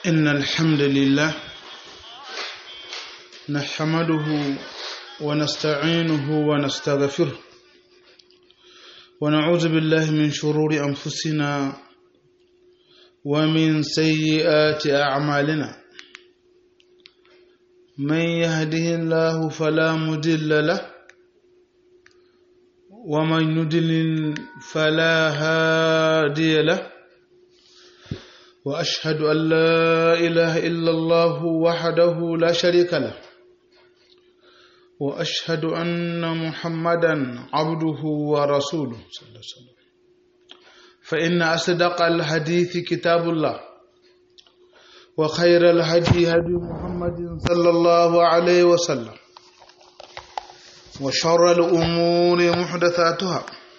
إن الحمد لله نحمده ونستعينه ونستغفره ونعوذ بالله من شرور أنفسنا ومن سيئات أعمالنا من يهده الله فلا مضل له ومن يضلل فلا هادي له واشهد ان لا اله الا الله وحده لا شريك له واشهد ان محمدا عبده ورسوله صلى الله عليه وسلم فان اصدق الحديث كتاب الله وخير الهدي هدي محمد صلى الله عليه وسلم وشر الامور محدثاتها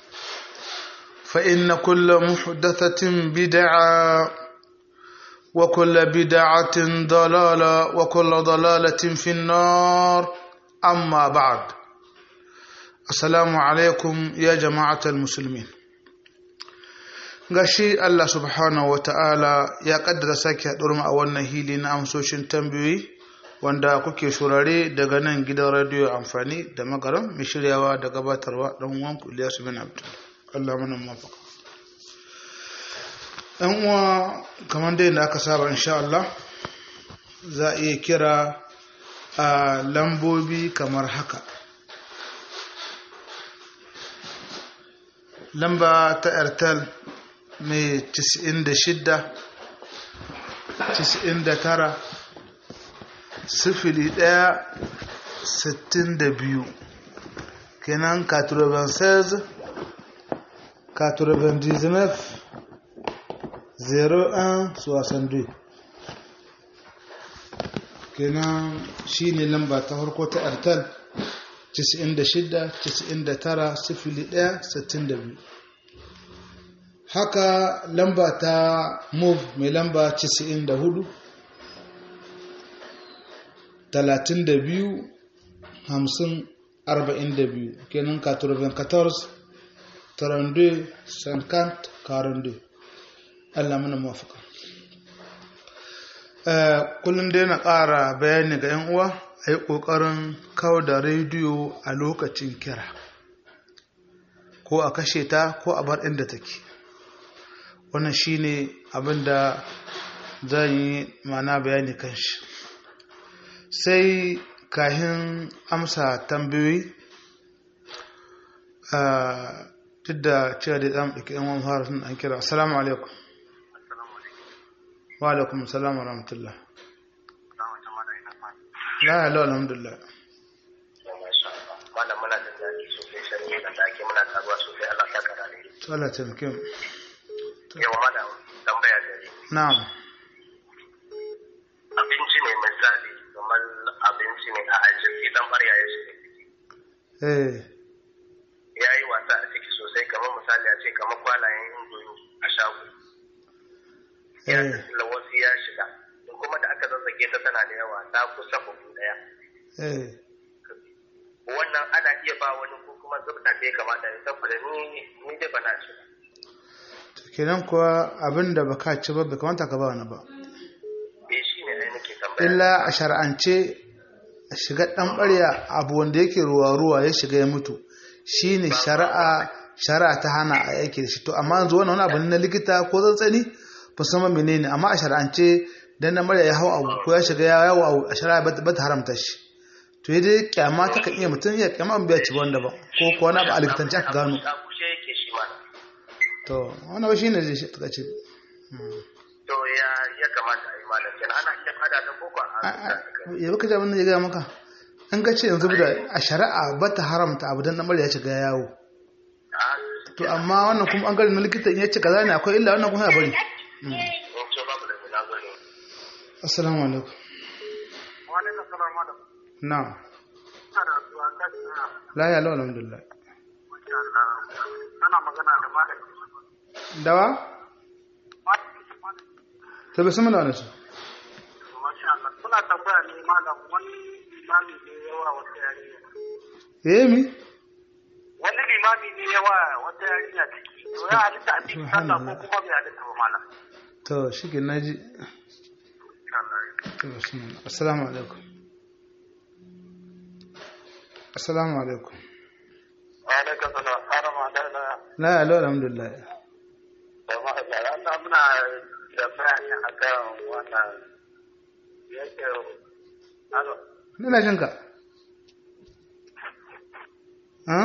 فان كل محدثه بدعه وكل بدعة ضلالة وكل ضلالة في النار أما بعد السلام عليكم يا جماعة المسلمين gashi Allah subhanahu wa ta'ala ya kaddara sake haɗurma a wannan hili na amsoshin tambayoyi wanda kuke shurare daga nan gidan radiyo amfani da magaram mai shiryawa da gabatarwa ɗan uwanku Ilyasu bin Abdul Allah mana mafaka ‘yan uwa kamar dai da aka saba insha Allah za a iya kira a lambobi kamar haka lamba ta airtel mai 96 99 sifili ɗaya sittin da biyu kenan 96 99 0162 kenan shi ne lamba ta farko ta airtel 96-99-01-62 haka lamba ta move mai lamba 94 32 50 42 kenan 94 32 50 42 Allah mana mafaka. Kullum dai na ƙara bayani ga 'yan uwa a yi ƙoƙarin kawo da rediyo a lokacin kira, ko a kashe ta ko a bar inda take. Wannan shi ne abin da zan yi mana bayani kan shi. Sai kahin amsa tambayoyi, duk da cewa da zamu ɗauki 'yan wani fara sun an kira. Assalamu alaikum. wa alaikum salam wa rahmatullah la ya lau alhamdulillah malam muna da daɗi sosai sanye da ake muna taruwa sosai Allah ta kara ne to Allah ta muke yawa malam tambaya da ne na'am abinci ne misali kamar abinci ne a ajiye dan barya ya shi eh ya yi wasa a ciki sosai kamar misali a ce kamar kwalayen indomi a shago ya eh tafi wasu ya shiga kuma da aka zazzage ta tana da yawa ta kusa bugu daya eh wannan ana iya ba wani ko kuma zubta ta ya kamata ya saboda ni ni dai ba na ci ba. to kenan kuwa abin da baka ci ba bai kamata ka ba wani ba eh shi ne ai nake tambaya illa a shar'ance a shiga dan ɓarya abu wanda yake ruwa ruwa ya shiga ya mutu shine shari'a shari'a ta hana a yake da shi to amma yanzu wannan wani abu ne na likita ko tsantsani ba san ma menene amma a shar'ance dan na murya ya hau abu ko ya shiga ya yawo abu a shari'a ba ta haramta shi to ya dai kyama ta kan iya mutum ya kyama an biya ci wanda ba ko ko wani abu a likitanci aka gano a kushe yake shi ma to wannan ba shine zai shi ta ce to ya ya kamata a yi malam kenan ana iya fada da boko a ya baka jami'in da ya gaya maka an ga ce yanzu da a shari'a ba ta haramta abu dan namar ya shiga yawo to amma wannan kuma an gari na likita in ya ce kaza ne akwai illa wannan kuma ya bari to babu da na gani assalamu alaikum wani na sanar malam na ana zuwa ta tsaya la ya lawa alhamdulillah masha Allah tana magana da malam dawa ta bai sama da wani su masha Allah kuna tambaya ne malam wani imami ne yawa wata yarinya eh mi wani limami ne yawa wata yarinya ciki to ya halitta a cikin sallah ko kuma bai halitta ba malam to shi ke naji to bismillah assalamu alaikum assalamu alaikum alaikum salam arama da na la alo alhamdulillah da ma da Allah muna da bayani akan wannan yake alo ina jin ka ha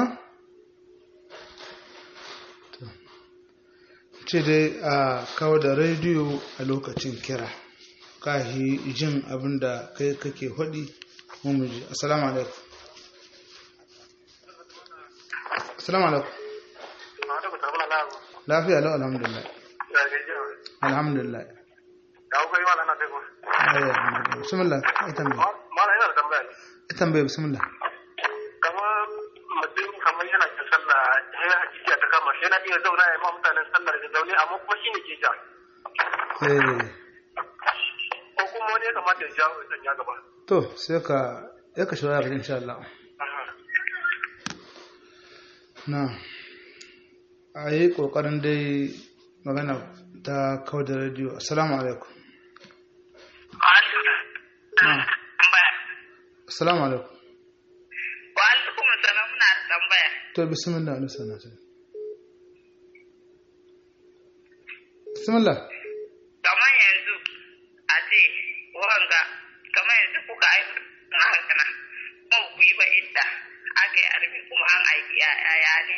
To. ce dai a kawo da rediyo a lokacin kira kahi jin abin da kai kake hudi mu ji assalamu alaikum assalamu alaikum ma da ku tabbala la lafiya lau alhamdulillah da ga ji alhamdulillah da ku yi wala na sai ku ayya bismillah ai tambaye mala ina da tambaya ne ai tambaye bismillah kamar mutum kamar yana cin sallah ya hakikiya ta kama shi yana iya zauna ya ma mutanen sallar da zaune amma kuma shi ne ke ja eh ko kuma wani ya kamata ya jawo ya ya gaba to sai ka ya ka shawara ka insha Allah na a yi ƙoƙarin dai magana ta kawo da rediyo assalamu alaikum na assalamu alaikum Wa alaikum salam na da tambaya. to bismillah wani sana ta bismillah Kamar yanzu a ce wanga kamar yanzu kuka aiki na hankana kuma ku yi ba idda aka yi arbi kuma an aiki yaya ne.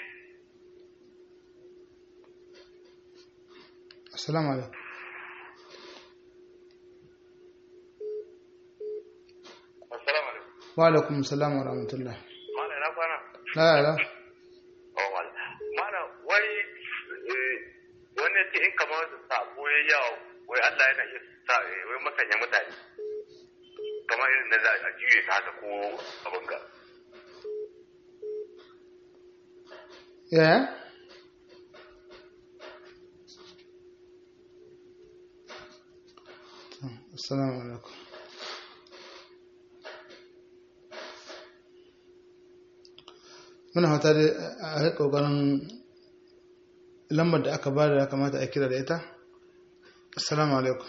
assalamu alaikum assalamu alaikum wa alaikum salam wa rahmatullah mala ina kwana la la oh mala mala wai eh, wani ya ce in kamar sabo ya yawo wai Allah yana iya sa eh, wai masanya mutane kamar irin na za a juye ta haka ko abin ga yaya To, assalamu alaikum muna fata dai a yi ƙoƙarin lambar da aka ba da ya kamata a kira da ita assalamu alaikum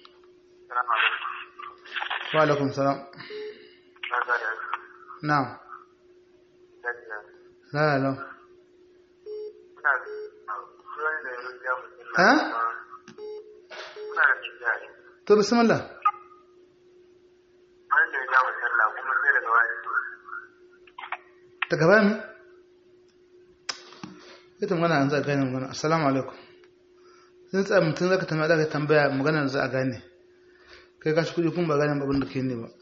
wa alaikum salam na la la ha to bismillah ta gaba mi ita magana yanzu a gane magana assalamu alaikum sun tsaye mutum zaka tambaya zaka tambaya magana za a gane kai kashi kudi kun ba gane abin da ke ne ba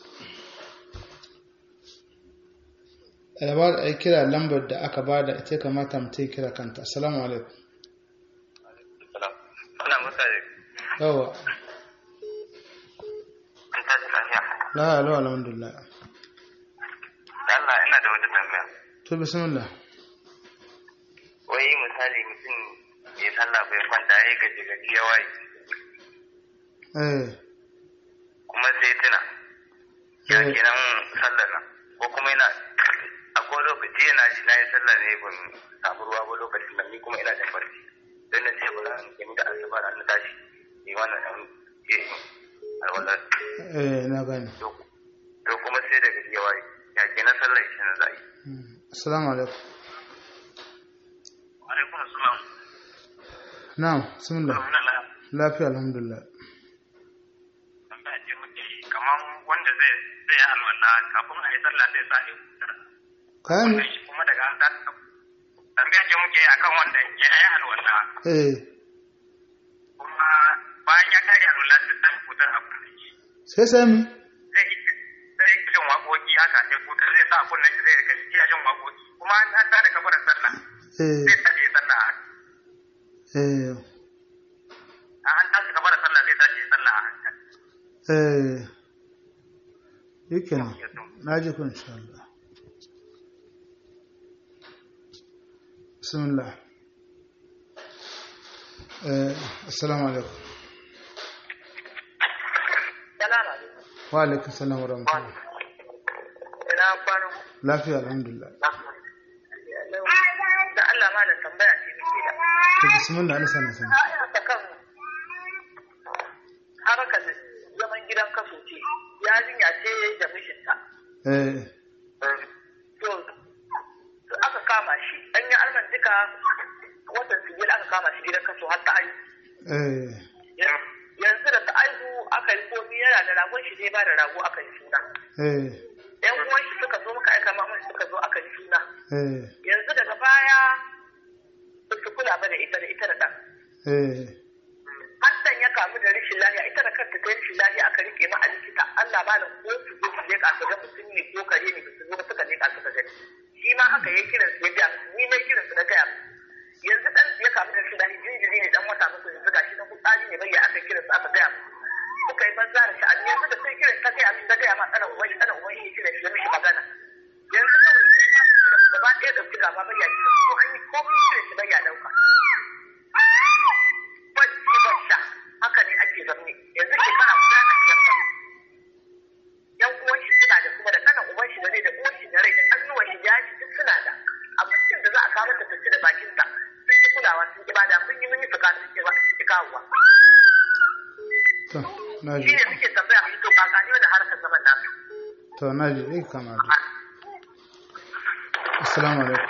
alaba da ai kira lambar da aka bada ita kamata mutum ya kira kanta assalamu alaikum Ana mutane yawa an tashi lafiya. la la alhamdulillah Allah ina da wata tambaya. to bismillah Wai misali mutum ya sallah bai kwanta ya gaji gaji ya waye eh kuma sai tuna. Ya Eh. kenan sallar nan ko kuma yana akwai lokaci yana ji na yi sallar ne ban samu ruwa ba lokacin nan ni kuma ina da farki. Don na ce ba za in da asubar an tashi ni wannan ɗan je alwalar. eh na gane To kuma sai da gaji ya waye ya kenan sallar shi na za a yi. Mm. assalamu alaikum Alaikum assalam. na'am bismillah lafiya alhamdulillah tambaya ce muke yi kamar wanda zai zai yi alwala kafin a yi sallah zai sa ya hutar kayan mi? shi kuma daga an tashi tambaya ce muke yi akan wanda ya yi alwala eh kuma bayan ya kare alwala sai sa hutar a kunnen shi sai sai mi zai yi zai yi jin waƙoƙi haka sai hutar zai sa a kunnen shi zai rika iya jin waƙoƙi kuma an an tada kabar sallah eh zai tashi ya sallah a eh an tashi kabar sallah zai tashi ya sallah a hankali eh yake nan na ji ku insha Allah bismillah eh assalamu alaikum Salamu alaikum. wa alaikum salam wa rahmatullah Ina kwana. lafiya alhamdulillah Da Allah ma da tambaya ce nake da. to bismillah Allah sana sana Ta kan harkar zaman gidan kaso ce. eh to aka kama shi an yi arman duka watan sigil aka kama shi gidan kaso har ta aihu eh yanzu da ta aihu aka yi komi yana da ragon shi zai ba da rago aka yi suna eh yan uwan shi suka zo muka aika mamun suka zo aka yi suna eh yanzu daga baya ba su kula ba da ita da ita da ɗan eh Hassan ya kamu da rashin lafiya ita da kanta ta yi rashin lafiya aka rike ma a likita Allah ba da ko su zo su leƙa su ga mutum ne ko kare ne su zo ba suka leƙa suka gani shi ma haka ya kiran su ya ja ni mai kiran su na gaya musu. yanzu dan ya kamu da rashin lafiya jinjiri ne dan wata muku yanzu gashi na kutsari ne bai ya aka kiran su aka gaya musu. suka yi banza da sha'ani yanzu da sai kiran ta gaya min ta gaya ma tsana uban shi tsana uban shi ya kiran shi ya mishi magana yanzu kawai sai ya kiran su gaba ɗaya ɗauki gaba bai ya kiran su ko an yi komai kiran shi bai ya ɗauka bacci bacca haka ne ake zaune yanzu shekara guda na biyar ba yan uwan shi suna da kuma da kanan uban shi da rai da uwan shi da rai da ƙannuwan shi ya ji duk suna da abincin da za a kawo mata tafi da bakinta sun ki kulawa sun ki bada mun yi mun yi fuka sun ki ba sun ki kawowa to na shi ji ne suke tambaya mu to kaka ne da harkar zaman nasu to na ji eh kama da assalamu alaikum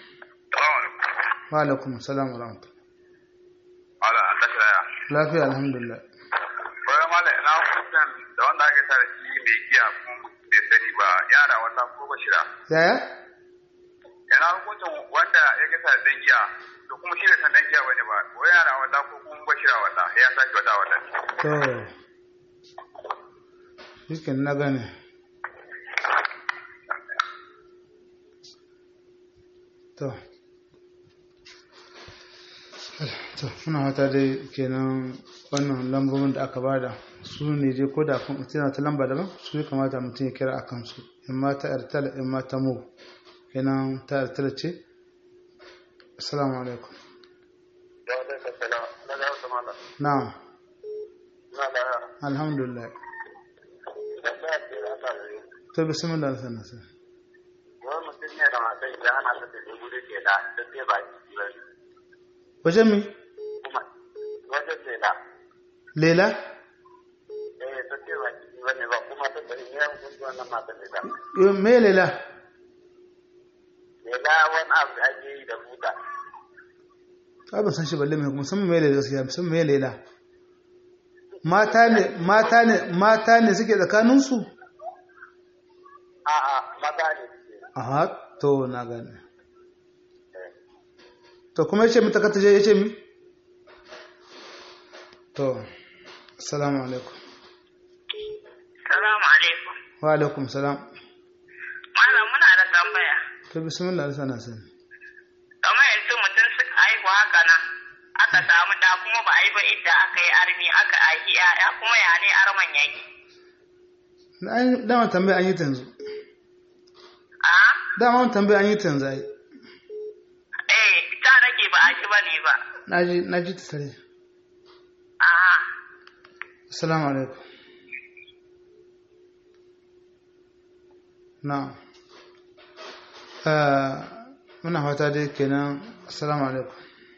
wa alaikum assalam wa rahmatullah Wala an tashi laya. lafiya alhamdulillah Bayan mala ina hukuncin da wanda aka tare shi mai giya kuma bai sani ba yara wannan ko bashira. yaya Ina hukuncin wanda ya gasa da dan giya to kuma shi da san dan giya bane ba. Wai yara walla ko kuma bashira walla ya saki wata walla. to shikin na gane to to muna wata dai kenan wannan lambobin da aka bada su ne dai ko da kun mutum ta lamba daban su ya kamata mutum ya kira a kansu in ma ta airtel in ma ta mu kenan ta airtel ce assalamu alaikum Ya wata kasala na ga wata mala. na'am Na da alhamdulillah da ta ce ana da to bismillah sana sana wani mutum ne da matan ya ana ta da gudu ke da ta ce ba ki ba. wajen mi Kuma wajen ce da lela eh ta ce ba ki ba ne ba kuma ta bari ne hukunci wannan matan da. yo me lela Me da wani abu da ake yi da buta. ta ban san shi balle mai musamman me lela gaskiya musamman me lela mata ne mata ne mata ne suke tsakanin su A'a maza ne suke. aha to na gane to kuma yace mata kata je yace mi to assalamu alaikum salamu alaikum wa alaikum salam malam muna da tambaya to bismillah sana sana kamar yanzu mutum suka haihu haka nan aka samu da kuma ba a yi ba idda aka yi armi aka aiki ya'ya kuma ya ne arman yake na an dama tambaya an yi ta yanzu a dama an tambaya an yi ta yanzu ai eh ta nake ba a ji ba ne ba naji naji ta sare a assalamu alaikum na muna fata dai kenan assalamu alaikum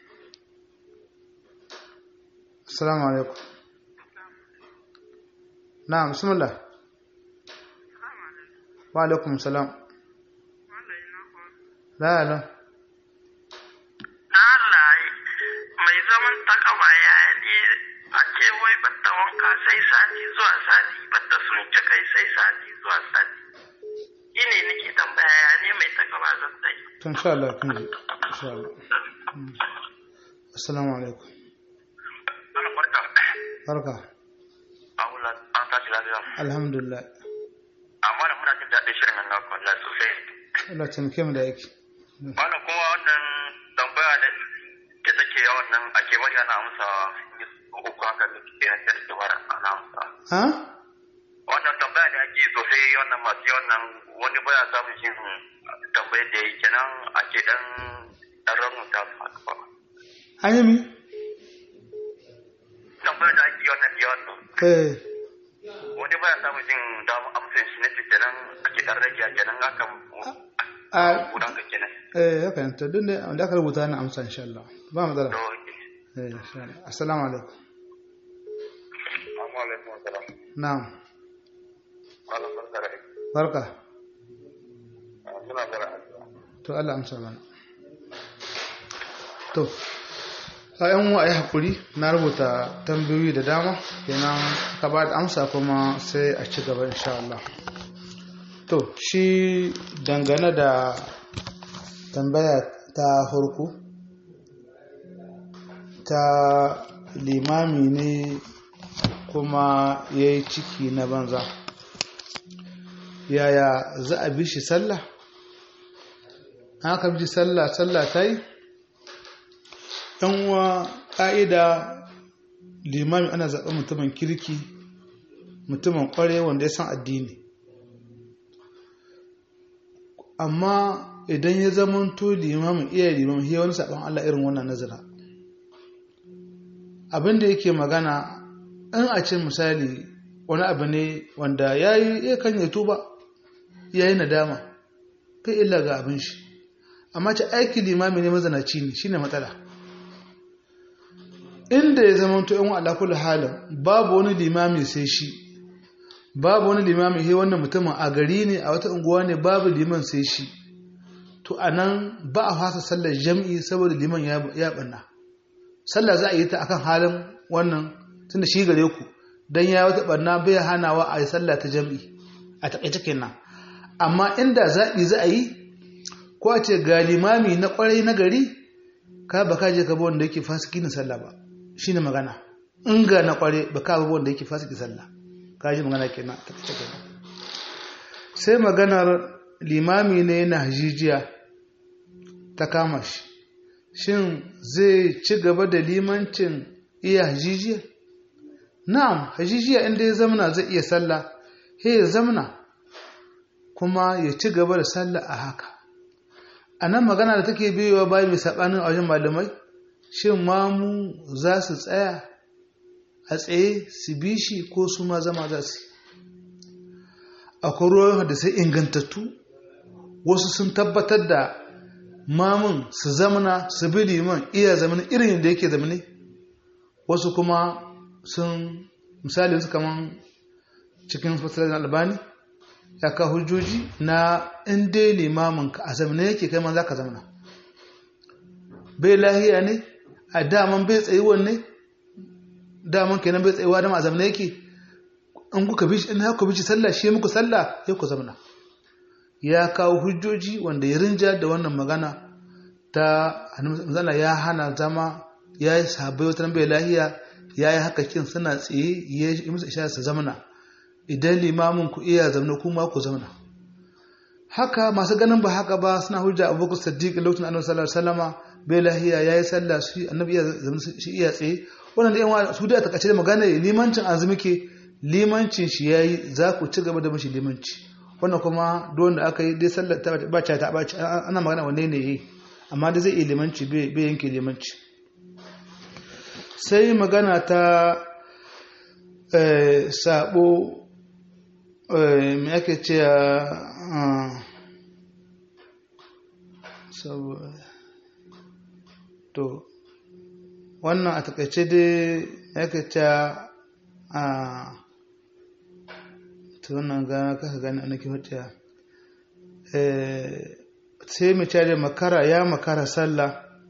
assalamu alaikum na bismillah wa alaikum salam la la Allah mai zaman takaba ya ne a ce wai batta wanka sai sati zuwa sati batta sun ci kai sai sati zuwa sati shi ne nake tambaya ya ne mai takaba zan ta yi to insha Allah kun ji insha Allah Mm. assalamu alaikum Ana barka. barka Aula an tashi lafiya. alhamdulillah Amma da muna jin daɗin shirin nan naku Allah sosai. Allah taimake mu da aiki Wannan kuma wannan tambaya da ke take yawan nan ake bari ana amsa uku haka da ke na sai da bara ana amsa. ha Wannan tambaya da ake sosai wannan masu yawan nan wani baya samun shi tambayar da ya yi kenan ake dan dan ramuta su haka ba. an yi mi Tambayar da ake yawan nan yawan nan eh wani baya samun jin damar amsa shi ne kenan ake dan rage kenan haka a gudan ka kenan. eh haka ne to duk da wanda aka rubuta na amsa insha Allah ba matsala To, eh insha Allah assalamu alaikum Assalamu alaikum wa salam. na'am Malam barka da aiki. barka suna bara addu'a to Allah amsa mana to a yan wa yi hakuri na rubuta tambayoyi da dama kenan ka ba da amsa kuma sai a ci gaba insha Allah to shi dangane da tambaya ta farko ta limami ne kuma ya yi ciki na banza yaya za a bi shi sallah an aka bi sallah sallah ta yi uwa ƙa'ida limami ana zaɓen mutumin kirki mutumin ƙware wanda ya san addini amma idan ya zamanto limamin iya limamin ya wani saɓon Allah irin wannan nazara abin da yake magana in a ce misali wani abu ne wanda ya yi ya kan yi tuba ya yi nadama kai illa ga abin shi amma ce aiki limami ne mazanaci ne shine matsala inda ya zama to yan ala kullu halin babu wani limami sai shi babu wani limami he wannan mutumin a gari ne a wata unguwa ne babu liman sai shi to anan ba a fasa sallar jam'i saboda liman ya ya banna sallah za a yi ta akan halin wannan tunda shi gare ku dan ya wata banna bai hanawa a yi sallah ta jam'i a takaice kenan amma inda zaɓi za a yi ko a ce ga limami na kwarai na gari ka ba ka je ka bi wanda yake fasiki na sallah ba shine magana in ga na kware ba ka bi wanda yake fasiki sallah ka ji magana kenan ta kace kenan sai maganar limami ne na hajijiya ta kama shi shin zai ci gaba da limancin iya hajijiya na'am hajijiya inda ya zamana zai iya sallah he ya zamana kuma ya ci gaba da sallah a haka a nan magana da take biyowa bayan mai saɓanin a wajen malamai shin mamu za su tsaya a tsaye su bi shi ko su ma zama za su akwai ruwan da sai ingantattu wasu sun tabbatar da mamun su zamana su bi liman iya zamani irin da yake zamani wasu kuma sun misali su kaman cikin fasirar albani ya ka hujjoji na inda limamin ka a zamana yake kai man za ka zamana bai lahiya ne a daman bai tsayuwan ne daman kenan bai tsayuwa dama a zamana yake in kuka bi in haka bi sallah shi muku sallah ya ku zamana ya kawo hujjoji wanda ya rinja da wannan magana ta zana ya hana zama ya yi sabai wata bai lahiya ya yi haka kin suna tsaye ya yi musu isha su zamana idan limamin ku iya zamana kuma ku zamana haka masu ganin ba haka ba suna hujja abubakar saddiq lokacin annabi sallallahu alaihi wasallama bai lahiya yayi sallah shi annabi iya zamana shi iya tsaye wannan da yan su da takaice da magana limancin azumi ke limancin shi yayi za ku ci gaba da mishi limanci wannan kuma don da aka yi dai sallar ta ba ta ta ba ana magana wanne ne yayi amma dai zai iya limanci bai yanke limanci sai magana ta sabo me ake ce to wannan a takaice dai ake ce a ta wannan gana kaka gani a nake hujja sai mu da makara ya makara sallah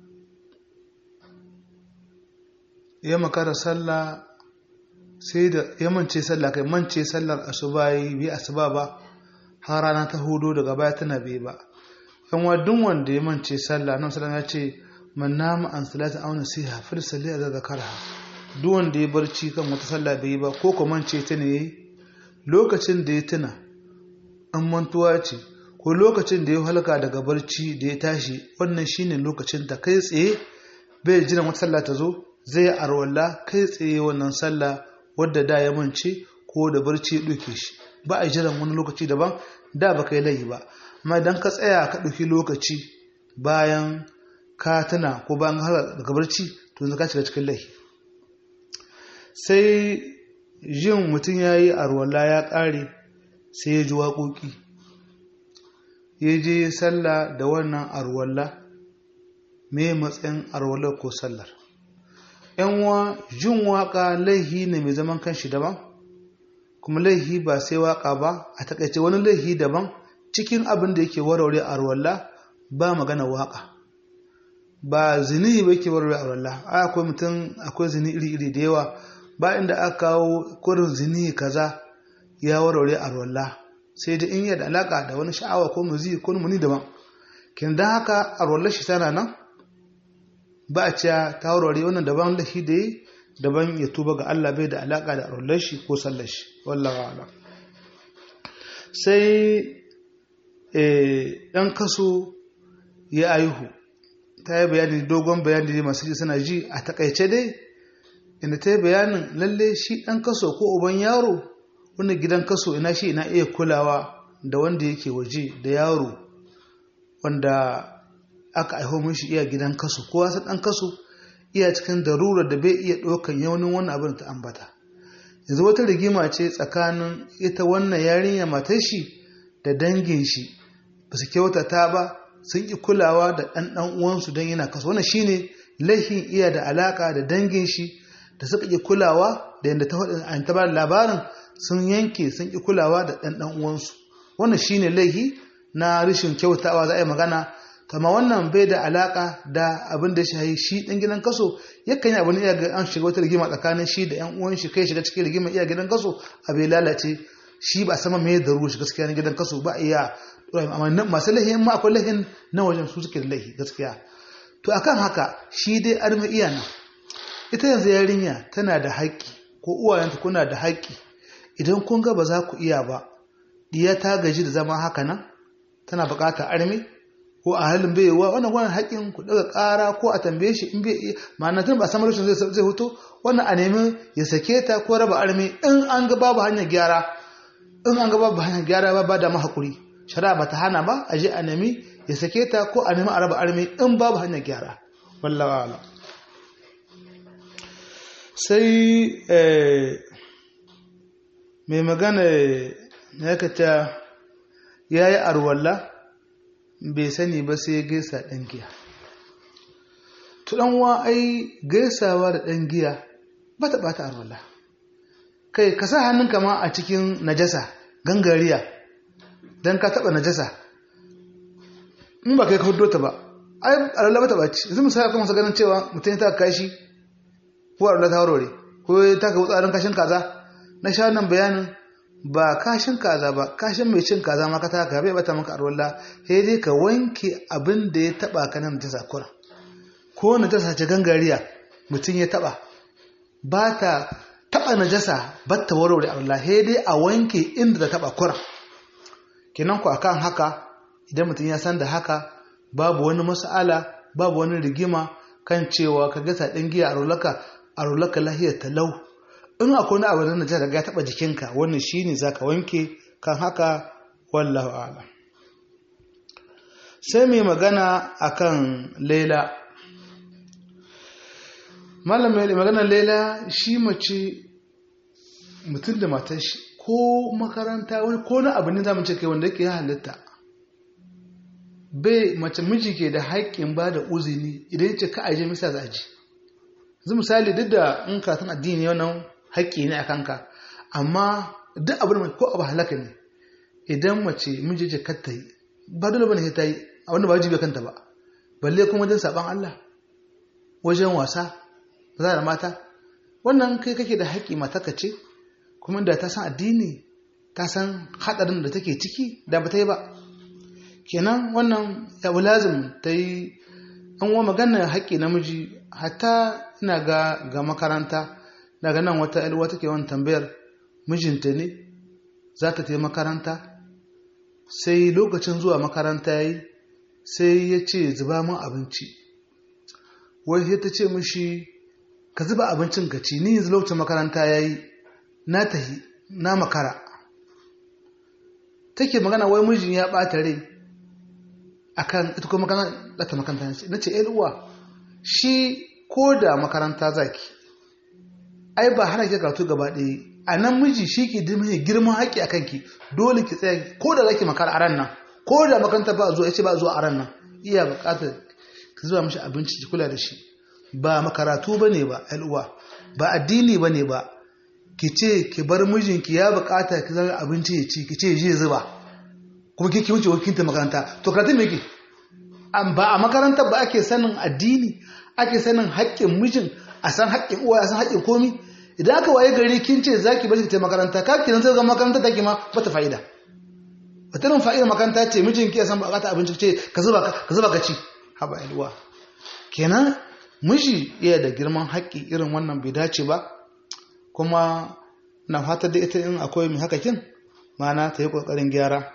ya makara sallah sai da ya mance sallah kai mance sallar asuba yi bi asuba ba har rana ta hudu daga baya tana bi ba yan wadun wanda ya mance sallah nan sallah ya ce man nama an salata auna siha fil salli a zakarha duk wanda ya barci kan wata sallah bai yi ba ko ko mance ta ne yayi lokacin da ya tuna an mantuwa ce ko lokacin da ya halka daga barci da ya tashi wannan shine lokacin da kai tsaye bai jiran wata sallah ta zo zai arwalla kai tsaye wannan sallah wadda da ya mance ko da barci ya ɗauke shi ba a jiran wani lokaci daban da ba kai layi ba amma idan ka tsaya ka ɗauki lokaci bayan ka tuna ko bayan har daga barci to yanzu ka shiga cikin layi sai jin mutum ya yi arwalla ya ƙare sai ya ji waƙoƙi ya je sallah da wannan arwalla me matsayin arwallar ko sallar yanwa jin waƙa laihi ne mai zaman kanshi daban kuma laihi ba sai waƙa ba a takaice wani laihi daban cikin abin da yake warware a ruwalla ba magana waka ba zini ba yake warware a ruwalla akwai mutum akwai zini iri-iri da yawa ba inda aka kawo kurin zini kaza ya warware a ruwalla sai da in yi da alaka da wani sha'awa ko muzi ko muni daban kin dan haka a ruwallar shi tana nan ba a ciya ta warware wannan daban lahi da yi daban ya tuba ga Allah bai da alaka da ruwallar shi ko sallar shi wallahi a'lam sai ɗan kaso ya aihu ta yi bayani dogon bayani da masu ji suna ji a takaice dai inda ta yi bayanin lalle shi ɗan kaso ko uban yaro wanda gidan kaso ina shi ina iya kulawa da wanda yake waje da yaro wanda aka aiho mishi iya gidan kaso ko wasu ɗan kaso iya cikin darura da bai iya ɗaukan yaunin wannan abin ta ambata yanzu wata rigima ce tsakanin ita wannan yarinya matar shi da dangin shi ba su kyautata ba sun ƙi kulawa da ɗan ɗan uwansu don yana kaso wannan shine laifin iya da alaka da dangin shi da suka ƙi kulawa da yadda ta faɗin ta ba labarin sun yanke sun ƙi kulawa da ɗan ɗan uwansu wannan shine laifi na rashin kyautawa za a yi magana kama wannan bai da alaka da abin da shi shi ɗan gidan kaso yakan yi abin iya ga an shiga wata rigima tsakanin shi da yan uwan shi kai shiga cikin rigima iya gidan kaso a bai lalace shi ba sama mai da ruwa shi gaskiya na gidan kaso ba iya amma masu lahin ma akwai lahin na wajen su suke da lahi gaskiya to akan haka shi dai armi iya nan ita yanzu yarinya tana da haƙƙi ko uwayenta kuna da haƙƙi idan kun ga ba za ku iya ba diya ta gaji da zama haka nan tana buƙatar armi ko a halin bai yiwuwa wannan wannan haƙƙin ku daga ƙara ko a tambaye shi in bai ma'ana tun ba samar zai zai hoto wannan a nemi ya sake ta ko raba armi in an ga babu hanyar gyara in an ga babu hanyar gyara ba ba da mahakuri shari'a ba ta hana ba a je a nemi ya sake ta ko a nemi a raba armi in babu hanyar gyara wallawa ala sai mai magana ya kata ya yi arwalla bai sani ba sai gaisa ɗan giya tuɗanwa ai gaisawa da ɗan giya ba ta ɓata arwalla kai ka sa hannunka ma a cikin najasa gangariya don ka taɓa najasa in ba kai ka hudo ta ba ai arwalla ba ta ɓaci yanzu misali kuma ganin cewa mutum ya ta kashi ko arwalla ta warware ko ya ta ka wutsarin kashin kaza na sha nan bayanin ba kashin kaza ba kashin mai cin kaza ma ka taka bai bata maka arwalla sai dai ka wanke abin da ya taba ka nan ta sakura ko na ta sace gangariya mutum ya taba ba ta taba najasa ba ta warware arwalla sai dai a wanke inda ta taba kura kenan ku akan haka idan mutum ya san da haka babu wani mas'ala babu wani rigima kan cewa ka gasa ɗin giya arwallaka arwallaka lahiyar talau in akwai wani abu da najasa daga ya taba jikinka wannan shine zaka wanke kan haka wallahu a'lam sai mai magana akan Laila malam mai magana Laila shi mace mutum da matar shi ko makaranta wani ko na abu ne zamu ce kai wanda yake halitta bai mace miji ke da haƙƙin ba da uzini idan ya ce ka aje misa za a ji yanzu misali duk da in karatun addini wannan haƙƙi ne a kanka amma duk abin da ko abu halaka ne idan mace miji ce kar ta yi ba dole bane ta yi a wanda ba wajibi kanta ba balle kuma wajen saban Allah wajen wasa za da mata wannan kai kake da haƙƙi mata ka ce kuma da ta san addini ta san haɗarin da take ciki da ba ta yi ba kenan wannan ya lazim ta yi an wa maganar haƙƙi namiji hatta ina ga ga makaranta daga nan wata yalwa take wani tambayar mijinta ne za ta tafi makaranta sai lokacin zuwa makaranta ya yi sai ya ce zuba min abinci wai sai ta ce mishi ka zuba abincin ka ci ni yanzu lokacin makaranta ya yi na tahi na makara take magana wai mijin ya ɓata rai akan ita kuma makaranta ta makaranta na ce uwa shi ko da makaranta zaki ai ba hana ki karatu gaba ɗaya a nan miji shi ke mai girman haƙƙi a kanki dole ki tsaya ko da zaki makara a ran nan ko da makaranta ba zuwa ya ce ba zuwa a ran nan iya buƙatar ki zuwa mishi abinci ki kula da shi ba makaratu ba ne ba uwa ba addini ba ne ba ki ce ki bar mijinki ya buƙata ki zama abinci ya ci ki ce je zuba kuma kike wuce wakinta makaranta to karatu me yake ba a makaranta ba ake sanin addini ake sanin haƙƙin mijin a san haƙƙin uwa a san haƙƙin komi idan aka waye gari kin ce zaki bar ki ta makaranta ka kiran sai ga makaranta take ma bata fa'ida wata ran fa'ida makaranta ce mijin ki ya san bukata abinci ce ka zuba ka zuba ka ci haba ilwa kenan miji iya da girman haƙƙi irin wannan bai dace ba kuma na fatar da ita in akwai mai haka kin mana ta yi ƙoƙarin gyara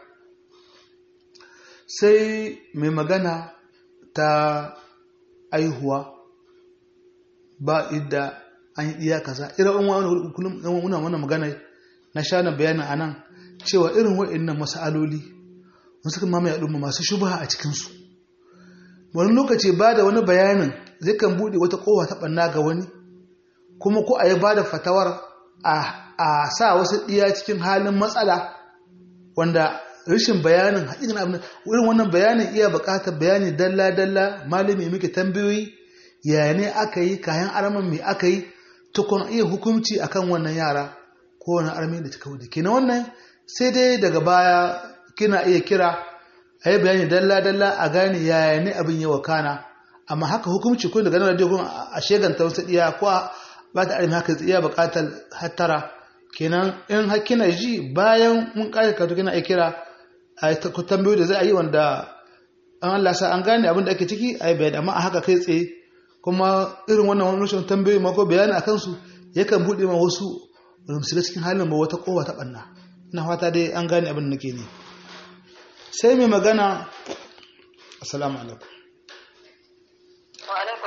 sai mai magana ta aihuwa ba idda an yi iya kaza irin wani kullum muna wannan magana na sha na bayanin a nan cewa irin waɗannan masaloli wasu kan mamaye al'umma masu shubha a cikinsu wani lokaci ba da wani bayanin zai kan buɗe wata kowa ta ɓanna ga wani kuma ko a yi ba da fatawar a sa wasu ɗiya cikin halin matsala wanda rashin bayanin haƙiƙin abin wurin wannan bayanin iya buƙatar bayani dalla-dalla malami muke tambayoyi ya ne aka yi kayan araman mai aka yi tukun iya hukunci akan wannan yara ko wani armi da cika wuce kina wannan sai dai daga baya kina iya kira a yi bayani dalla-dalla a gane yaya ne abin yi wakana amma haka hukunci kun daga nan radio kun a sheganta wasu ɗiya ko ba ta armi haka iya buƙatar hattara kenan in hakina ji bayan mun ƙare karatu kina iya kira a tambayoyi da za a yi wanda an Allah sa an gane abin da ake ciki a yi bayani amma a haka kai tsaye kuma irin wannan wani rashin tambayoyi ma ko bayani a kansu yakan buɗe ma wasu wani shiga cikin halin ba wata kowa ta ɓanna ina fata dai an gane abin da nake ne sai mai magana assalamu alaikum wa alaikum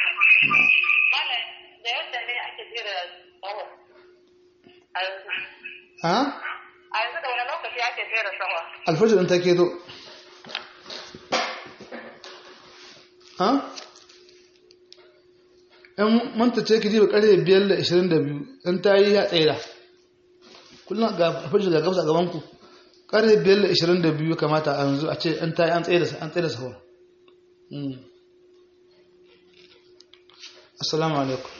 da yadda ne ake jira tsawo a yanzu ha a yanzu da wani lokaci ake jera tsawo alfajir ɗin ta keto ha in manta ce ki ji ba ƙarfe biyar da ishirin da biyu in ta yi ya tsaye kullum ga alfajir ga gabasa gaban ku ƙarfe biyar da ishirin da biyu kamata a yanzu a ce in ta yi an tsaye da an tsaye da sahur assalamu alaikum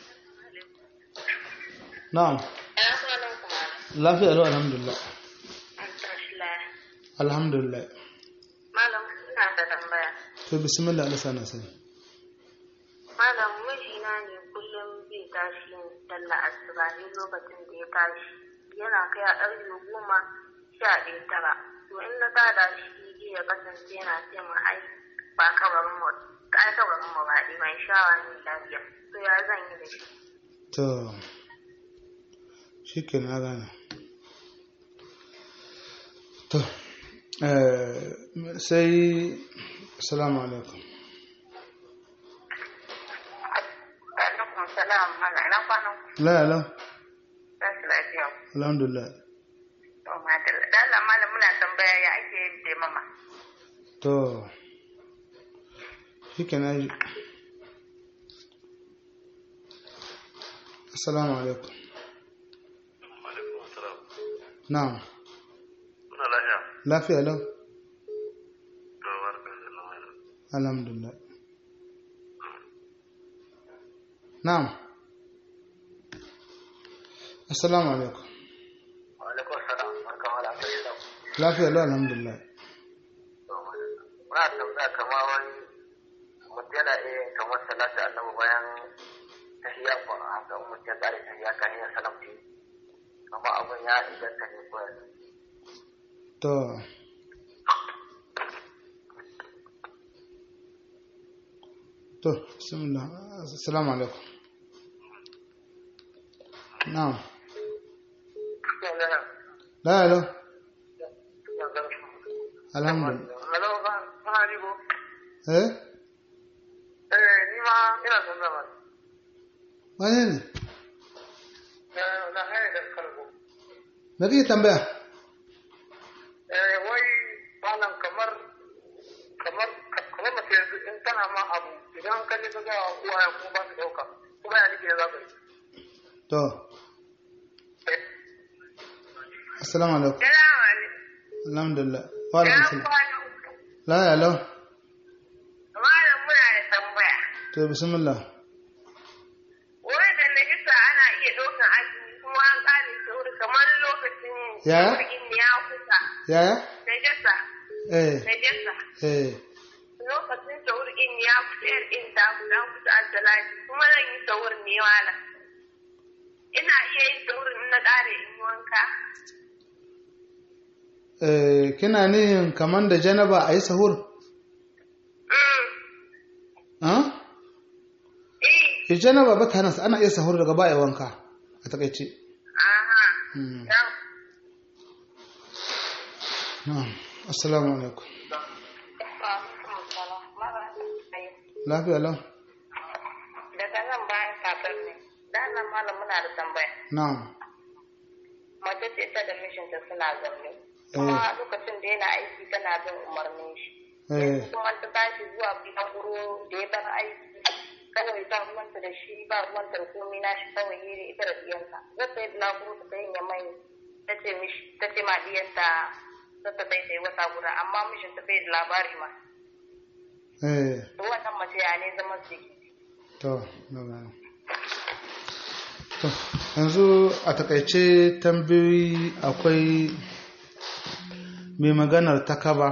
na'am ina kwanan kuma lafiya lau alhamdulillah an tashi laya alhamdulillah malam ina da tambaya to bismillah Allah sana sani malam mijina ne kullum zai tashi dalla asuba ne lokacin da ya tashi yana kai a ɗarfe goma sha ɗaya tara to in na tada shi zai ya kasance yana ce mu ai ba kabarin mu ai kabarin mu ba ɗi mai shawa ne lafiya to ya zan yi da shi to shi ke na gane to eh, sai salamu alaikum alaikum salam malam ina kwanan ku la la tashi lafiya alhamdulillah to madalla da Allah malam muna tambaya ya ake yin taimama to shi ke na ji assalamu alaikum alaikum assalam na'am muna lafiya lafiya lau to barka da lamari alhamdulillah na'am assalamu alaikum wa alaikum assalam barka mala ta shi lafiya lau alhamdulillah muna tambaya kamar wani mutum yana iya yin kamar salatu annabi bayan tahiyya ko haka in mutum ya tsare tahiyya kan yin salam ce amma abin ya inganta ne ko yanzu to to bismillah assalamu alaikum na'am la la alhamdulillah Hello, ba, ba ni ko? eh Eh, ni ma ina son zama. wani ne Eh, na haya da kalbo. me kake tambaya Eh, wai malam kamar kamar kamar mace yanzu in tana ma abu idan ka ne ka ga uwaye kuma ba su dauka kuma ya nike za ka yi. to Eh, assalamu alaikum Salamu alaikum. alhamdulillah wa alaikum salam kwanan la ya lau Malam muna da tambaya. to bismillah Wai da najisa ana iya ɗaukan azumi kuma an ƙare sauri kamar lokacin Yaya? jirgin ya kusa. yaya Najasa eh najasa eh lokacin sahur in ya kusa yar in ta kusa an kusa asalati kuma zan yi sahur ne wala ina iya yin sahur in na ƙare in yi wanka eh kina nihin kaman da janaba a yi sahur Mm. ha eh eh janaba ba ta hana ana iya sahur daga baya wanka a takaice aha Mm. yau na'am assalamu alaikum lafiya lau daga nan bayan kafin ne da nan malam muna da tambaya na'am mace ce ta da mijinta suna zaune kuma lokacin da yana aiki tana bin umarnin shi eh kuma ta tashi zuwa biyan guro da ya bar aiki kawai ta ruwanta da shi ba ruwanta da komai na shi kawai yi ita da diyanta zata yi bulaguro ta yin ya mai ta ce mishi ta ce ma diyanta ta ta bai sai wata guda amma mishin ta bai da labari ma eh to wannan mace ya ne zama su yake to na gane. to yanzu a takaice tambayoyi akwai mai maganar takaba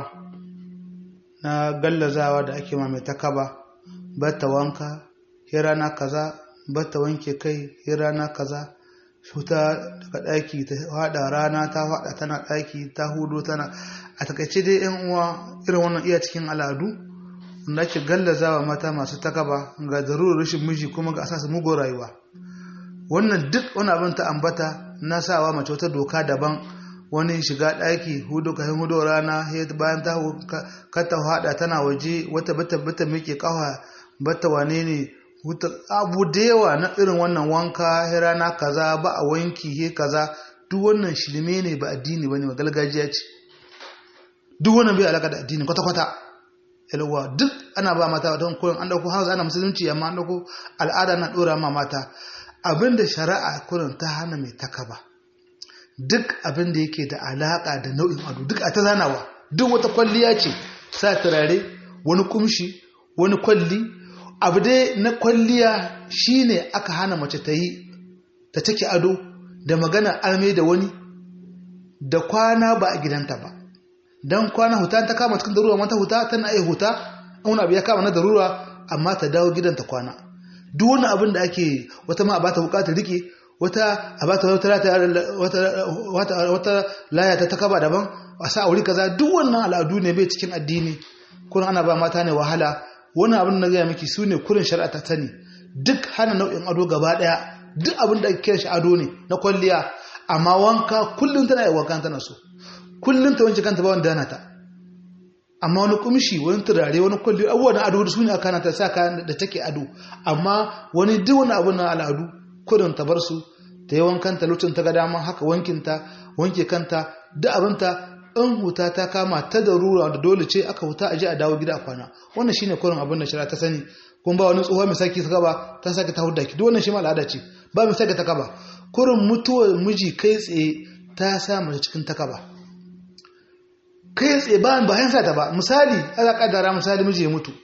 na gallazawa da ake ma mai takaba bata wanka ya rana kaza bata wanke kai ya rana kaza shuta daga ɗaki ta haɗa rana ta haɗa tana ɗaki ta hudu tana a takaice dai yan uwa irin wannan iya cikin al'adu da ake gallazawa mata masu takaba ga zarurar rashin miji kuma ga asasa mugun rayuwa wannan duk wani abin ta ambata na sawa mace wata doka daban wani shiga ɗaki hudu ka hudu rana he bayan ta kata hada tana waje wata bata bata miƙe kawa bata wane ne huta abu da yawa na irin wannan wanka he rana kaza ba a wanki he kaza duk wannan shirme ne ba addini bane ba gargajiya ce duk wannan bai alaka da addini kwata kwata yalwa duk ana ba mata don koyon an dauko hausa ana musulunci amma an dauko al'ada na dora ma mata abinda shari'a kurin ta hana mai takaba duk abinda yake da alaka da nau'in ado duk a ta zanawa duk wata kwalliya ce sa turare wani kumshi wani kwalli abu dai na kwalliya shine aka hana mace ta yi ta take ado da magana arme da wani da kwana ba a gidanta ba don kwana huta ta kama cikin darura mata huta tana iya huta wani abu ya kama na darura amma ta dawo gidanta kwana duk wani abin da ake wata ma a bata bukatar rike wata a bata wata wata laya ta takaba daban a sa aure kaza duk wannan al'adu ne bai cikin addini kurin ana ba mata ne wahala wannan abin na gaya miki su ne kurin shari'a ta sani duk hana nau'in ado gaba daya duk abin da ake shi ado ne na kwalliya amma wanka kullum tana yi wanka tana so kullum ta wanke kanta ba wanda dana ta amma wani kumshi wani turare wani kwalli abubuwa na ado da su ne a kanata sa kayan da take ado amma wani duk wani abu na al'adu kudin ta bar su ta yi wankan ta lokacin ta ga dama haka wankin ta wanke kanta duk abin ta in huta ta kama ta da rura da dole ce aka huta a je a dawo gida a kwana wannan shine kurin abin da shari'a ta sani kun ba wani tsohuwa mai saki ta gaba ta sake ta hudda ki duk wannan shi ma al'ada ce ba mai sake ta kaba kurin mutuwar miji kai tsaye ta sa mace cikin takaba kai tsaye bayan bayan sa ta ba misali ana kaddara misali miji ya mutu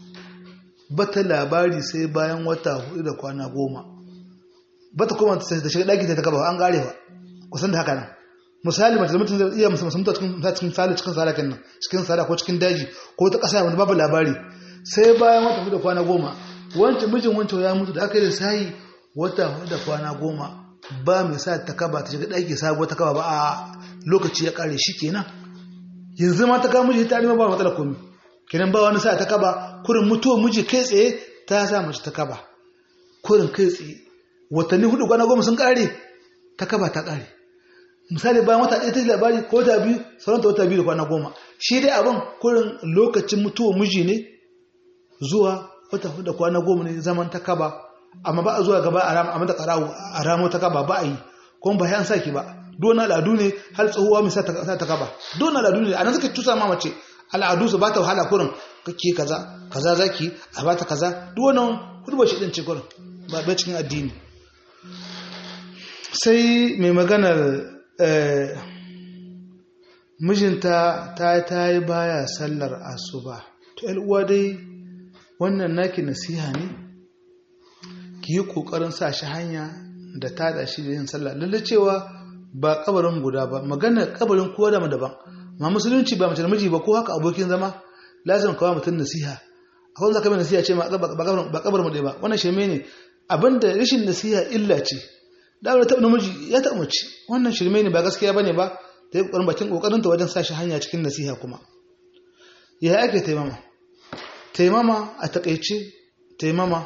bata labari sai bayan wata hudu da kwana goma bata kuma ta shiga daki ta kaba an gare ba kusan da haka nan misali mace da mutum zai iya musamman ta cikin cikin sala cikin sala kenan cikin sala ko cikin daji ko ta kasa wanda babu labari sai bayan wata hudu da kwana goma wancan mijin wancan ya mutu da aka yi da sayi wata hudu da kwana goma ba mai sa ta kaba ta shiga daki sabuwar ta kaba ba a lokaci ya kare shi kenan yanzu ma ta kawo miji ta nima ba matsala komi kenan ba wani sa ta kaba kurin mutuwa miji kai tsaye ta sa mace ta kaba kurin kai tsaye watanni hudu kwana goma sun kare ta kaba ta kare misali bayan wata ɗaya ta labari ko ta biyu sauran ta wata biyu da kwana goma shi dai abin kurin lokacin mutuwa miji ne zuwa wata hudu da kwana goma ne zaman ta kaba amma ba a zuwa gaba a mata karawo a ramo ta kaba ba a yi kuma ba yan saki ba dona al'adu ne har tsohuwa mai sa ta kaba dona al'adu ne a nan suka tusa ma mace al'adu su ba ta wahala kurin kake kaza kaza zaki a bata kaza duk wannan hurba shi din ce kurin ba bai cikin addini sai mai maganar mijinta ta ta yi baya sallar asuba to uwa dai wannan naki nasiha ne ki yi kokarin sa shi hanya da tada shi da yin sallah lalle cewa ba kabarin guda ba magana kabarin kowa da daban ma musulunci ba mace da miji ba ko haka abokin zama lazim kawo mutum nasiha akwai zaka mai nasiha ce ma ba kabar mu dai ba wannan shirme ne abinda rashin nasiha illa ce da wani taɓa namiji ya taɓa mace wannan shirme ne ba gaskiya bane ba ta yi ƙoƙarin bakin ƙoƙarin ta wajen sa shi hanya cikin nasiha kuma ya ake taimama taimama a taƙaice taimama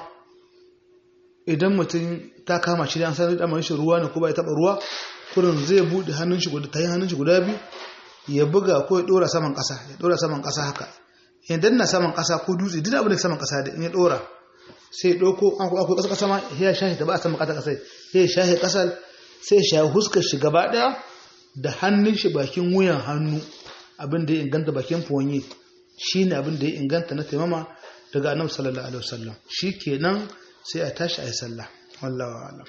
idan mutum ta kama shi da an sanar da shi ruwa ne ko ba ya taɓa ruwa kurin zai buɗe hannun shi guda ta yi hannun shi guda biyu ya buga ko ya ɗora saman ƙasa ya ɗora saman ƙasa haka ya danna saman ƙasa ko dutse duk abin da saman ƙasa da in ya ɗora sai ya ɗauko an akwai ƙasa ƙasa ma ya shahe ta ba a saman ƙasa ƙasa sai ya shahe ƙasar sai ya shahe huskar shi gaba ɗaya da hannun shi bakin wuyan hannu abin da ya inganta bakin fuwanye shi ne abin da ya inganta na taimama daga annabi sallallahu alaihi wasallam shi kenan sai a tashi a yi sallah wallahu a'lam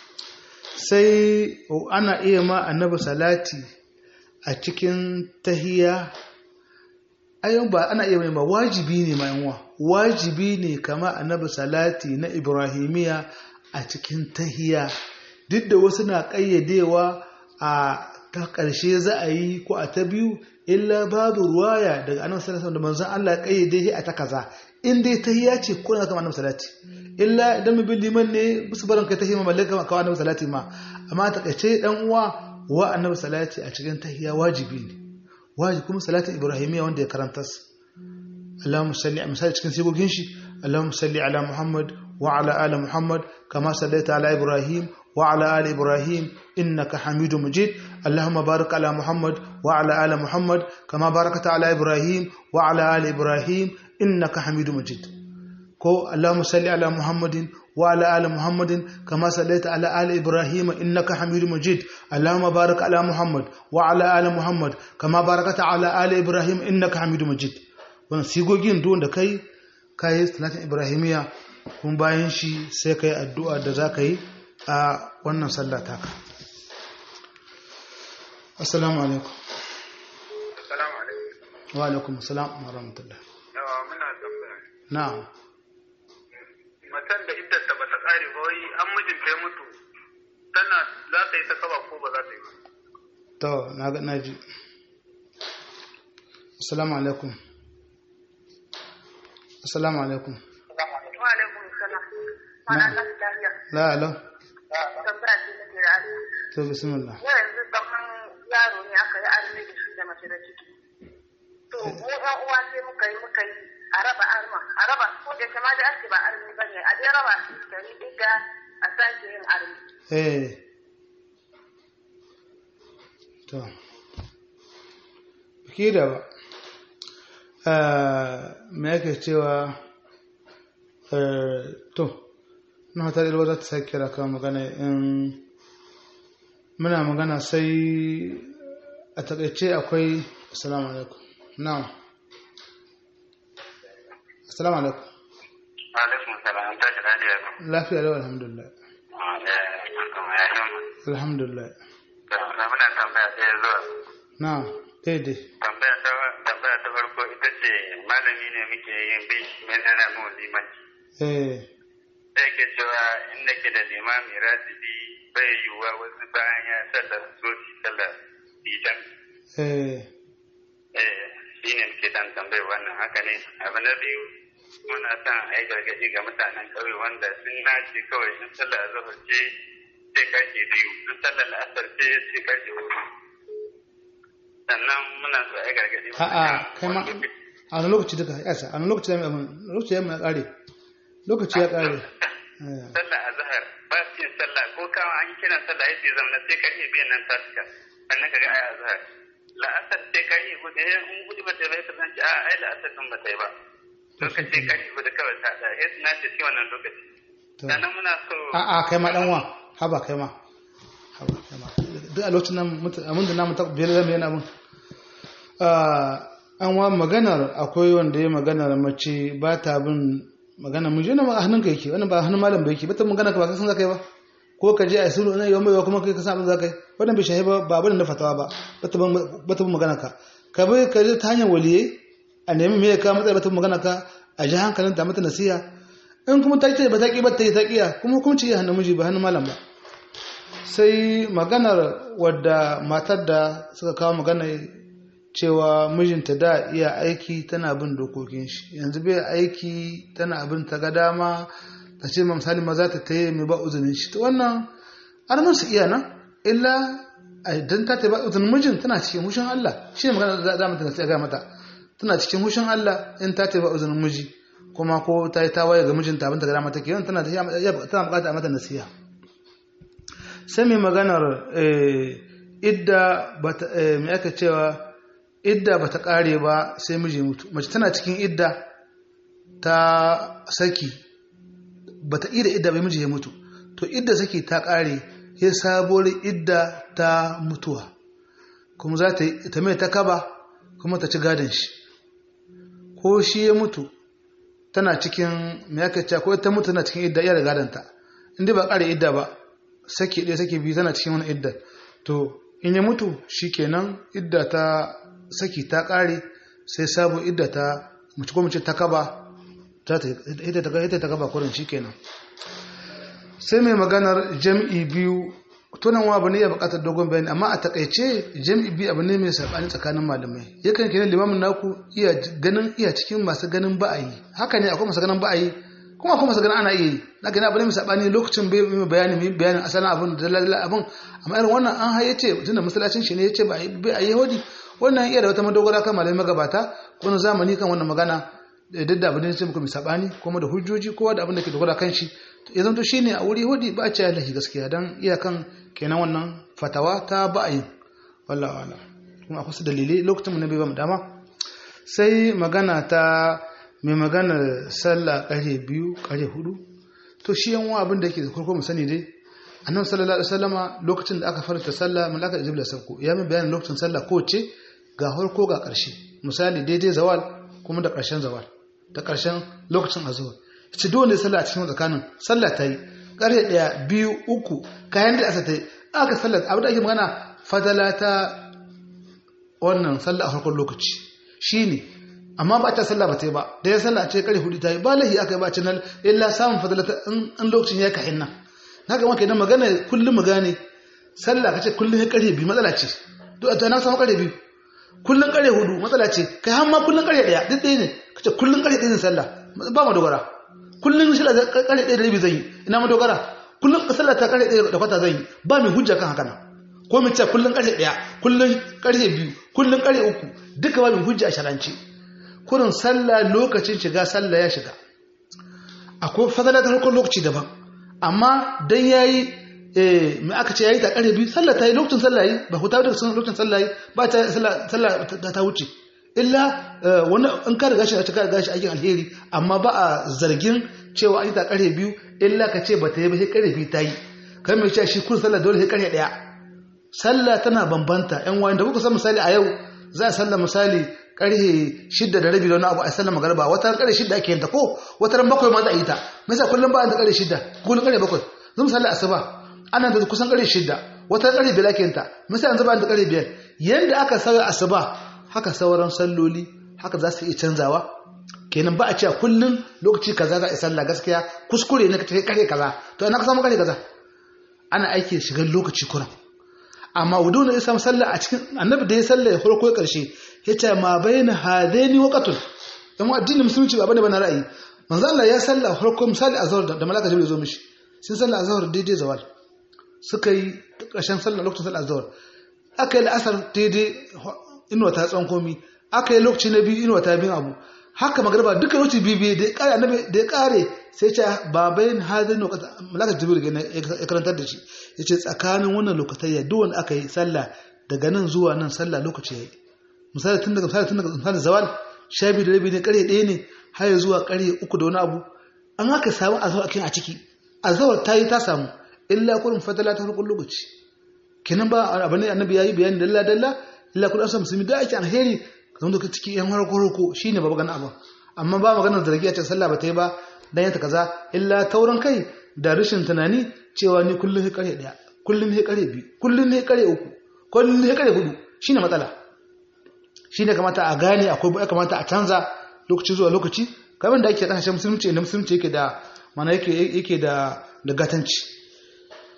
sai ana iya ma annabi salati a cikin tahiya ayon ba ana iya ma wajibi ne ma yanwa wajibi ne kama annabi salati na ibrahimiya a cikin tahiya duk da wasu na ƙayyadewa a ta ƙarshe za a yi ko a ta biyu illa babu ruwaya daga annabi sallallahu da manzon Allah ƙayyade shi a ta kaza in dai tahiya ce ko na kama annabi salati illa idan mu bin liman ne bisu barin kai tahiyya mallaka kawai annabi salati ma amma ta ƙarshe dan uwa wa annabi salati a cikin tahiya wajibi ne wajibi kuma salatin ibrahimiyya wanda ya karanta su Allahumma salli a misali cikin sigogin shi Allahumma salli ala Muhammad wa ala ali Muhammad kama sallaita ala Ibrahim wa ala ali Ibrahim innaka Hamidum Majid Allahumma barik ala Muhammad wa ala ali Muhammad kama barakata ala Ibrahim wa ala ali Ibrahim innaka Hamidum Majid ko Allahumma salli ala Muhammadin وعلى آل محمد كما صليت على آل إبراهيم إنك حميد مجيد اللهم بارك على محمد وعلى آل محمد كما باركت على آل إبراهيم إنك حميد مجيد wannan sigogin duk da kai kai salatin ibrahimiya kun bayan shi sai kai addu'a da za ka yi a wannan sallah taka assalamu alaikum Assalamu alaikum. wa alaikum assalam wa rahmatullah Yawa muna tambaya. na'am Matan da iddar ta bata kare ba wai an mijinta ya mutu tana za ta yi ta kaba ko ba za ta yi ba. to na ga naji assalamu alaikum assalamu alaikum Wa alaikum salam. Mana Allah lafiya. la alo Tambaya ce nake da Allah. to bismillah Yau yanzu kaman yaro ne aka yi arme da shi da mace da ciki. To mu ɗan uwa sai muka yi muka yi a raba arma a raba ko da kama da ake ba arme ba ne a dai raba su dari ɗiga a sake yin arme. eh to ki da ba eh me yake cewa eh to na ta da za ta sake kira kan magana in muna magana sai a takaice akwai assalamu alaikum na'am assalamu alaikum Alaikum salam an tashi lafiya ba. lafiya lau alhamdulillah Ya yi alhamdulillah Na muna tambaya ɗaya zuwa. na'am daidai Tambaya ta tambaya ta farko ita ce malami ne muke yin bi mai nana mu limanci. eh Sai ke cewa inda ke da limami rasibi bai yiwuwa wasu bayan ya sallar soci sallar bidan. eh Eh, shi ne muke dan tambayar wannan haka ne. Abu na biyu muna son a yi gargaɗi ga mutanen ƙauye wanda sun nace kawai in sallar azahar ce sai karfe biyu, in sallar la'asar ce sai karfe hudu. Sannan muna so a yi gargaɗi. a'a kai ma a wani lokaci duka ya sa a wani lokaci ya mai abin lokaci ya mai kare lokaci ya kare Eh, sallah a zahar ba su yin sallah ko kawo an yi kiran sallah ya ce zamana sai ka iya biyan nan tasika sannan ka ga aya zahar la'asar sai ka iya gudu eh in gudu ba ta bai ka san a ai la'asar din ba ta yi ba lokaci ka iya gudu kawai ta da eh na ce shi wannan lokaci to sannan muna so a'a kai ma dan wa haba kai ma haba kai ma duk a lokacin nan mutu abin da namu ta biyar zama yana mun an wa maganar akwai wanda ya maganar mace ba ta bin magana mun jina a hannunka yake wannan ba hannun malam ba yake bata magana ka ba ka san zaka yi ba ko ka je a sulu ina yawan mai kuma kai ka san abin zaka yi wannan bai shahi ba ba abin da fatawa ba bata bin bata bin magana ka ka bai ka je ta hanyar waliyai a nemi me ka matsayi bata bin magana ka a ji hankalin ta mata nasiha in kuma ta ce ba ta ki ba ta yi ta kiya kuma hukunci ya hannun miji ba hannun malam ba sai maganar wadda matar da suka kawo magana cewa mijinta da iya aiki tana bin dokokin shi yanzu bai aiki tana abin ta ga dama ta ce misali maza ta taye mai ba uzunin shi to wannan an musu iya nan illa idan ta ta ba uzunin mijin tana cikin hushin Allah shi ne magana da za mu tana ga mata tana cikin hushin Allah in ta ta ba uzunin miji kuma ko ta yi tawaye ga mijinta abin ta ga dama take yawan tana tana bukata a mata nasiha sai mai maganar idda mai aka cewa idda ba ta ƙare ba sai miji mutu mace tana cikin idda ta saki ba ta ida idda bai miji ya mutu to idda saki ta ƙare ya sabuwar idda ta mutuwa kuma za ta mai ta kaba kuma ta ci gadon shi ko shi ya mutu tana cikin mai aka cewa ko ta mutu tana cikin idda iya da gadonta inda ba ƙare idda ba saki ɗaya saki biyu tana cikin wani idda to in ya mutu shi kenan idda ta saki ta ƙare sai sabon idda ta mace ko mace ta kaba ita ta kaba kurin shi kenan sai mai maganar jam'i biyu tunan wa abu ne ya bukatar dogon bayani amma a takaice jam'i biyu abu ne mai sabani tsakanin malamai yakan kenan limamin naku iya ganin iya cikin masu ganin ba'ayi haka ne akwai masu ganin ba'ayi kuma akwai masu ganin ana iya yi na gani abu ne mai sabani lokacin bai mai bayani mai bayanin asalin abin da dalilin abin amma irin wannan an haye ce tunda masallacin shi ne ya ce ba a yi yahudi wannan iya da wata madogara kan malamai magabata wani zamani kan wannan magana duk da abin da ce muku mai sabani kuma da hujjoji kowa da abin da ke dogara kan shi ya zanto shi ne a wuri hudi ba a ce lahi gaskiya don iyakan kenan wannan fatawa ta ba a yi wallah wala kuma akwai su dalilai lokacin mu na bai ba mu dama sai magana ta mai magana sallah ƙarfe biyu ƙarfe hudu to shi yan wa abin da yake da farko mu sani dai annabi sallallahu alaihi wasallama lokacin da aka farta sallah malaka jibril sabko ya mai bayanin lokacin sallah ko ce ga farko ga ƙarshe misali daidai zawal kuma da ƙarshen zawal da ƙarshen lokacin azhar ce dole sallah a cikin tsakanin sallah ta yi ƙarfe ɗaya biyu uku kayan da asa ta yi aka sallah abu da ake magana fadala ta wannan sallah a farkon lokaci shine amma ba ta sallah ba ta yi ba da ya sallah a ce ƙarfe hudu ta yi ba lahi aka yi ba cinan illa samun fadala ta in lokacin ya kahin nan na ga maka idan magana kullum mu gane sallah ka ce kullum ya ƙarfe biyu matsala ce to a na samu ƙarfe biyu kullum ƙarfe hudu matsala ce kai har ma kullum ƙarfe ɗaya duk ɗaya ne ka ce kullum ƙarfe ɗaya ne sallah ba mu dogara kullum shi da kare ɗaya da rabi zan yi ina ma dogara kullum sallah ta kare ɗaya da kwata zan yi ba mai hujja kan haka nan ko mu ce kullum kare ɗaya kullum kare biyu kullum kare uku duka ba mai hujja a sharance kurin sallah lokacin shiga sallah ya shiga akwai fadala ta harkar lokaci daban amma dan yayi eh me aka ce yayi ta kare biyu sallah ta yi lokacin sallah yi ba ku ta da lokacin sallah yi ba ta sallah ta wuce illa wani in ka riga shi a cika riga shi aikin alheri amma ba a zargin cewa an yi ta kare biyu illa ka ce ba ta yi ba sai kare biyu ta yi kai mai cewa shi kun sallah dole sai kare daya sallah tana bambanta yan wani da kuka san misali a yau za a sallah misali karhe shidda da rabi da wani abu a sallah magarba wata kare shidda ake yanta ko wata ran bakwai ma za a yi ta mai sa kullum ba a da kare shidda kullum kare bakwai zan sallah asuba ana da kusan kare shidda wata kare biyar ake yanta mai sa yanzu ba da kare biyar yanda aka sauya asuba haka sauran salloli haka za su iya canzawa kenan ba a cewa kullum lokaci kaza za a sallah gaskiya kuskure ne ka tafi kare kaza to ina ka samu kare kaza ana aiki shigar lokaci kuran amma wudu ne ya samu sallah a cikin annabi da ya sallah ya farko karshe ya ce ma bayna hadaini waqatun dan addinin musulunci ba bane bana ra'ayi manzo Allah ya sallah farko misali azhar da malaka jibril zo mishi sun sallah azhar daidai zawal suka yi ƙarshen sallah lokacin sallah azhar aka yi la'asar daidai inuwa ta tsawon komi aka yi lokaci na biyu inuwa ta bin abu haka magarba duka lokaci biyu biyu da ya kare annabi da ya kare sai ce babayin hadin lokacin malaka jibril ya karantar da shi yace tsakanin wannan lokacin ya duk wanda aka yi sallah daga nan zuwa nan sallah lokaci yayi misali tun daga misali tun daga misali zawal sha biyu da rabi ne kare ɗaya ne har ya zuwa kare uku da wani abu an haka samu azawar a ciki azawar ta yi ta samu illa kurin fadala ta farkon lokaci kenan ba abu ne annabi yayi bayani dalla dalla illa kun asa musulmi da ake alheri kan da ciki yan harko harko shine ba magana abu amma ba maganar zargi a cikin sallah ba ta yi ba dan yanta kaza illa tauran kai da rashin tunani cewa ni kullun he kare daya kullun he kare biyu kullun he kare uku kullun he kare hudu shine matsala shine kamata a gane akwai ya kamata a canza lokaci zuwa lokaci kamar da ake kasashen musulunci inda musulunci yake da mana yake yake da da gatanci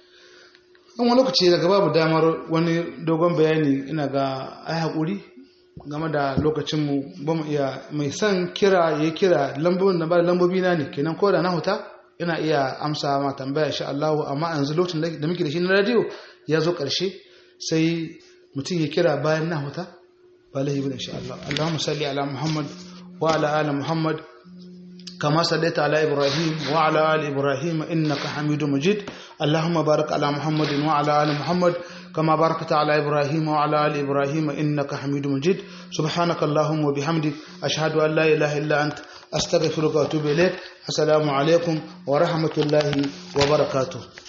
an wani lokaci daga babu damar wani dogon bayani ina ga ai haƙuri game da lokacinmu ba mu iya mai son kira ya kira lambobin da ba lambobi na ne kenan ko da na huta ina iya amsa ma tambaya insha Allah amma yanzu lokacin da muke da shi na radio ya zo karshe sai mutum ya kira bayan na huta ba lahi bin insha Allah Allahumma salli ala Muhammad wa ala ali Muhammad كما صليت على إبراهيم وعلى آل إبراهيم إنك حميد مجيد اللهم بارك على محمد وعلى آل محمد كما باركت على إبراهيم وعلى آل إبراهيم إنك حميد مجيد سبحانك اللهم وبحمدك أشهد أن لا إله إلا أنت أستغفرك وأتوب إليك السلام عليكم ورحمة الله وبركاته